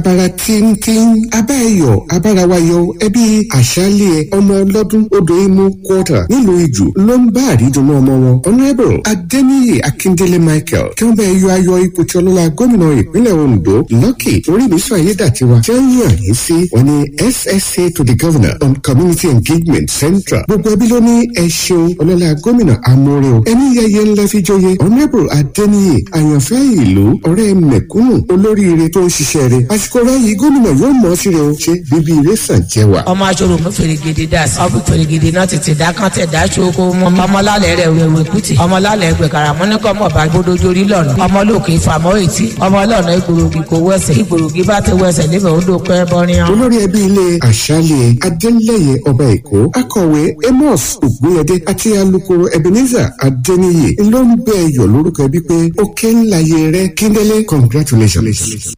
abara tíntín abáyọ abárawayọ ẹbí àṣálẹ̀ ọmọ ọlọ́dún odò imú quarter nílùú ìjù ló ń bá àrídùnú ọmọ wọn honourable adeniyi akindele michael tí wọ́n bá yọ ayọ̀ ipò tí ọlọ́lá gómìnà ìpínlẹ̀ ondo lucky orímísọ ayédàtiwa tí wọ́n yàn yín sí wọn ni ssa to the governor on community engagement central gbogbo ẹbí ló ní ẹ ṣeun ọlọ́lá gómìnà amóore o ẹni yẹyẹ ńlá fi jóye honourable adeniyi àyànfẹ́ ìlú ọ̀rẹ́ mẹ̀kúnnù olóríire tó ń ṣiṣẹ́ rẹ̀ àsìkò ráyìí gómìnà yóò mọ̀ sí rẹ̀ o ṣe bíbí ire sàn jẹ́ wa. ọmọ aṣọ́rò mú fèrègèdè dà sí ọbí fèrègèdè náà tètè dá kán tẹ̀ dá ṣoko mọ ọmọlálẹ̀ rẹ̀ wẹ̀wẹ̀ kùtì ọmọlálẹ̀ gbẹ̀kàrà mọ́nìkọ́ mọ̀ bá gbódójórí lọ́nà ọmọlókè fàmọ́ ètí ọmọlọ́nà ìgbòrògì kò wẹsẹ̀ ìgbòrògì bá ti wẹsẹ̀ níbẹ̀ ó dópẹ́ bọ́ríyàn. olórí ẹbí ilé àṣálẹ̀ adélẹ́yẹ ọba èkó akọ̀wé amos ògbóyẹdé àti alukoro ebenezer adéníyè ló ń bẹ ẹyọ lórúkọ ẹbí pé ó ké ńlá yẹ rẹ kíndélé congratulations.